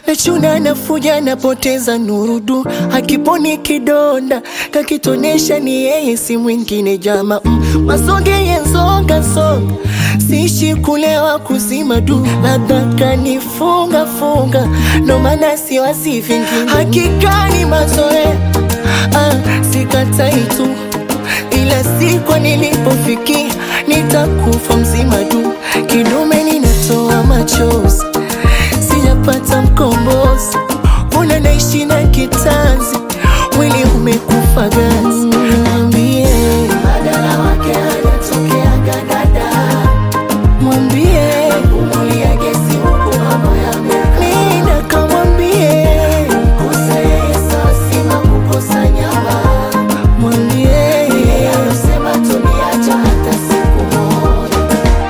nachuna nafuja napoteza nurudu akiponi kidonda kakitonesha ni yeye si mwingine jama mm. masonge yenzonga songa sishi kulewa kuzima du labda kanifunga funga ndo maana siwazi vingine hakika ni mazoea ah, sikatai tu ila sikwa nilipofikia nitakufa mzima du kidume ninatoa machozi sijapata mkombozi una naishi na kitanzi mwili umekufa gazi mwambie Badala wake hajatokea gadada mwambie Umulia gesi huku mambo yamekaa nenda kamwambie Kosa yeye sawa sima kukosa nyama mwambie Yeye anasema tuniacha hata siku moja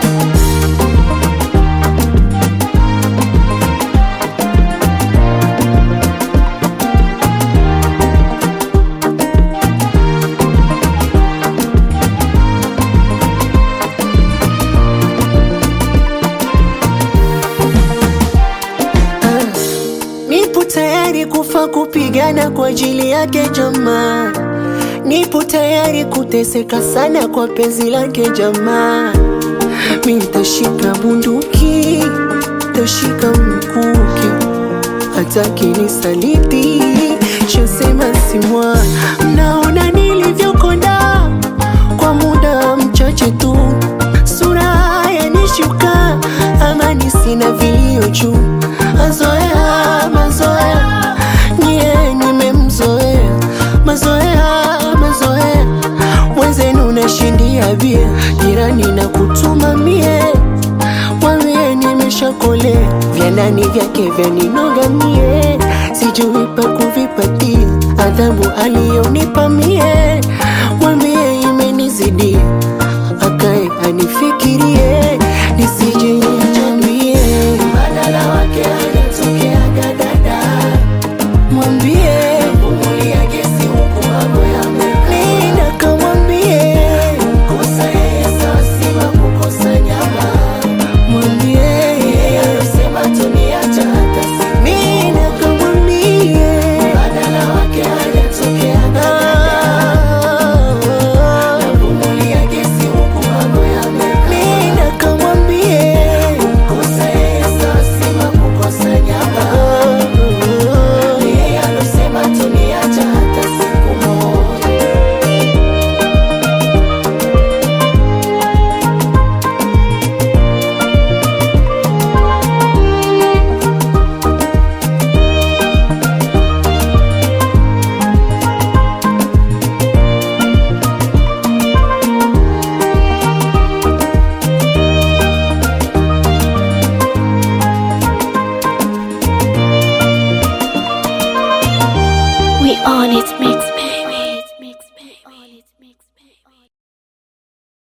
Nipo tayari kufa kupigana kwa ajili yake jamaa, nipo tayari kuteseka sana kwa penzi lake jamaa. Mi nitashika bunduki, tashika mkuki, hata kinisaliti shasema simwa. Mnaona nilivyokonda kwa muda mchache tu, sura yanishuka, amani sina vilio juu mazoea mazoea nyie nimemzoea mazoea mazoea mwenzenu nashindia bia jirani na kutuma mie mwambie nimeshakolea vya nani vyake vyaninoga mie sijui pa kuvipatia adhabu aliyonipa mie